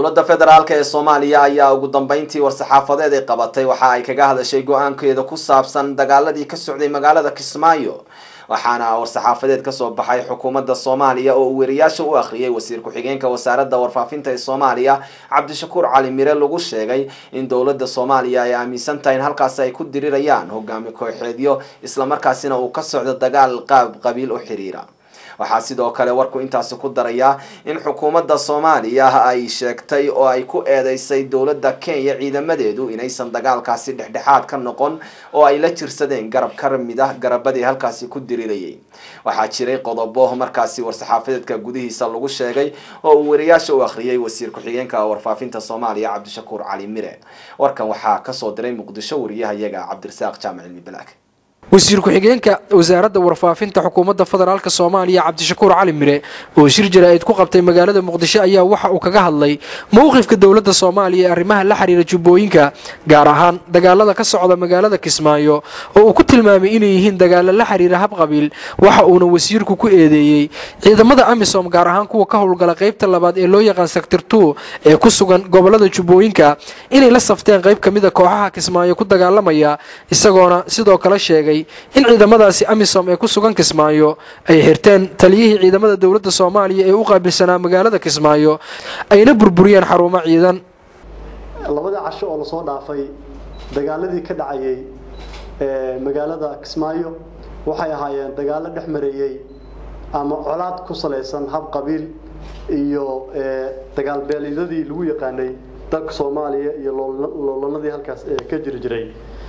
dowladda federaalk ee soomaaliya ayaa ugu dambeyntii war-saxaafadeed ay qabatay waxa ay kaga hadashay go-aankeeda ku saabsan dagaaladii ka socday magaalada kismaayo waxaana war-saxaafadeed kasoo baxay xukuumadda soomaaliya oo uu weriyaasha u akhriyay wasiir ku-xigeenka wasaaradda warfaafinta ee soomaaliya cabdishakuur cali mire lagu sheegay in dowladda soomaaliya ay aaminsan tahay in halkaasi ay ku dirirayaan hogaami kooxeedyo islamarkaasina uu ka socdo dagaal qaab qabiil u xiriira waxaa sidoo kale warku intaasi ku darayaa in xukuumadda soomaaliya ay sheegtay oo ay ku eedeysay dowladda kenya ciidamadeedu inaysan dagaalkaasi dhexdhexaad ka noqon oo ay la jirsadeen garab ka mid ah garabadii halkaasi ku dirirayay waxaa jiray qodobo markaasi war-saxaafadeedka gudihiisa lagu sheegay oo uu wariyaasha u akhriyay wasiir ku-xigeenka warfaafinta soomaaliya cabdishakuur cali mire warkan waxaa kasoo diray muqdisho wariyahayaga cabdirasaaq jaamac cilmi balaag wasiir ku-xigeenka wasaaradda warfaafinta xukuumadda federaalk soomaaliya cabdishakuur cali mire oo shir jaraa'id ku qabtay magaalada muqdisho ayaa waxa uu kaga hadlay mowqifka dowladda soomaaliya ee arrimaha la xiriira jubbooyinka gaar ahaan dagaalada ka socda magaalada kismaayo oo uu ku tilmaamay inay yihiin dagaalo la xiriira habqabiil waxa uuna wasiirku ku eedeeyey ciidamada amisom gaar ahaan kuwa ka howlgala qaybta labaad ee loo yaqaan sector two ee ku sugan gobolada jubbooyinka inay la safteen qayb ka mid a kooxaha kismaayo ku dagaalamaya isagoona sidoo kale sheegay in ciidamadaasi amisom ee ku sugan kismaayo ay xirteen taliyihii ciidamada dowladda soomaaliya ee u qaabilsanaa magaalada kismaayo ayna burburiyeen xarumo ciidan labadii casho oo lasoo dhaafay dagaaladii ka dhacayay magaalada kismaayo waxay ahaayeen dagaalo dhex mareeyey ama colaad ku salaysan hab qabiil iyo dagaal beelyadii lagu yaqaanay dalka soomaaliya iyo loolanadii halkaas ka jiri jiray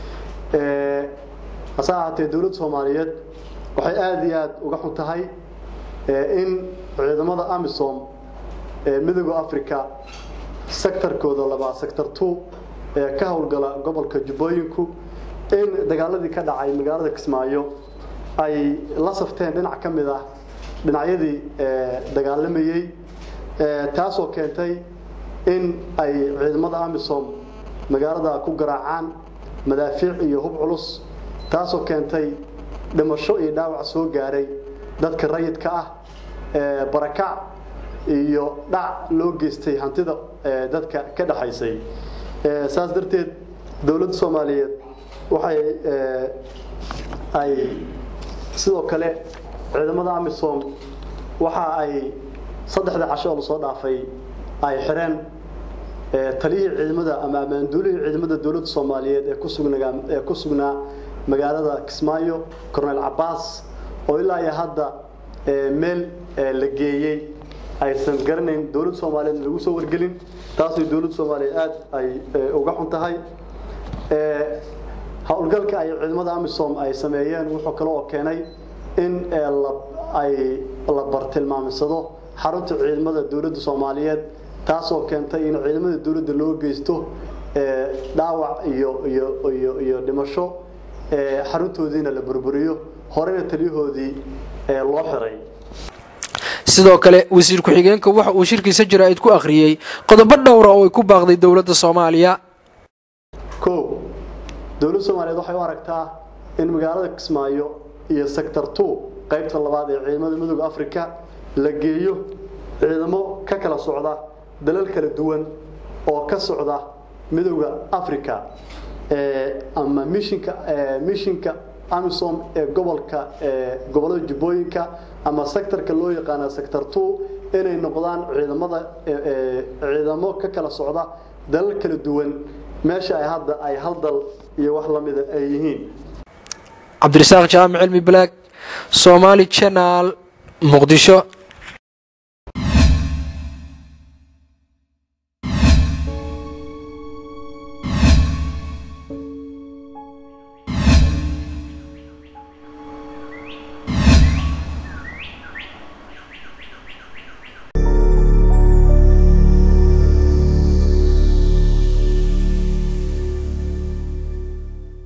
hase ahaatee dowladda soomaaliyeed waxay aada iyo aada uga xun tahay in ciidamada amisom ee midooda africa sectorkooda labaad sector two ee ka howlgala gobolka jubbooyinku in dagaaladii ka dhacay magaalada kismaayo ay la safteen dhinac ka mid ah dhinacyadii dagaalamayey taasoo keentay in ay ciidamada amisom magaalada ku garaacaan madaafiic iyo hub culus taasoo keentay dhimasho iyo dhaawac soo gaaray dadka rayidka ah barakac iyo dhac loo geystay hantida dadka ka dhexaysay saas darteed dowladda soomaaliyeed waxay ay sidoo kale ciidamada amisom waxa ay saddexda casho oo lasoo dhaafay ay xireen taliyihii ciidamada ama amaanduulihii ciidamada dowladda soomaaliyeed ee kusugnaa ee ku sugnaa magaalada kismaayo cornel cabaas oo ilaa iyo hadda meel la geeyey aysan garanayn dowladda soomaaliyeed lagu soo wargelin taasoo dowladda soomaaliyeed aada ay uga xun tahay howlgalka ay ciidamada amisom ay sameeyeen wuxuu kale oo keenay in ay la bartilmaamsado xarunta ciidamada dowladda soomaaliyeed taasoo keentay in ciidamada dowladda loo geysto dhaawac iyo iyo iyo iyo dhimasho xaruntoodiina la burburiyo horena taliyahoodii loo xiray sidoo kale wasiir ku-xigeenka waxa uu shirkiisa jaraa'id ku akhriyey qodobo dhowra oo ay ku baaqday dowladda soomaaliya kow dowladda soomaaliyeed waxay u aragtaa in magaalada kismaayo iyo sector two qaybta labaad ee ciidamada midooda africa la geeyo ciidamo ka kala socda dalal kala duwan oo ka socda midooda africa ama mishinka mishinka amisom ee gobolka gobolada jubbooyinka ama sectorka loo yaqaana sector two inay noqdaan ciidamada ciidamo ka kala socda dalal kala duwan meesha ay hadda ay hal dal iyo wax lamida ay yihiin cabdirasaaq jaamic cilmi balaag soomaali janaal muqdisho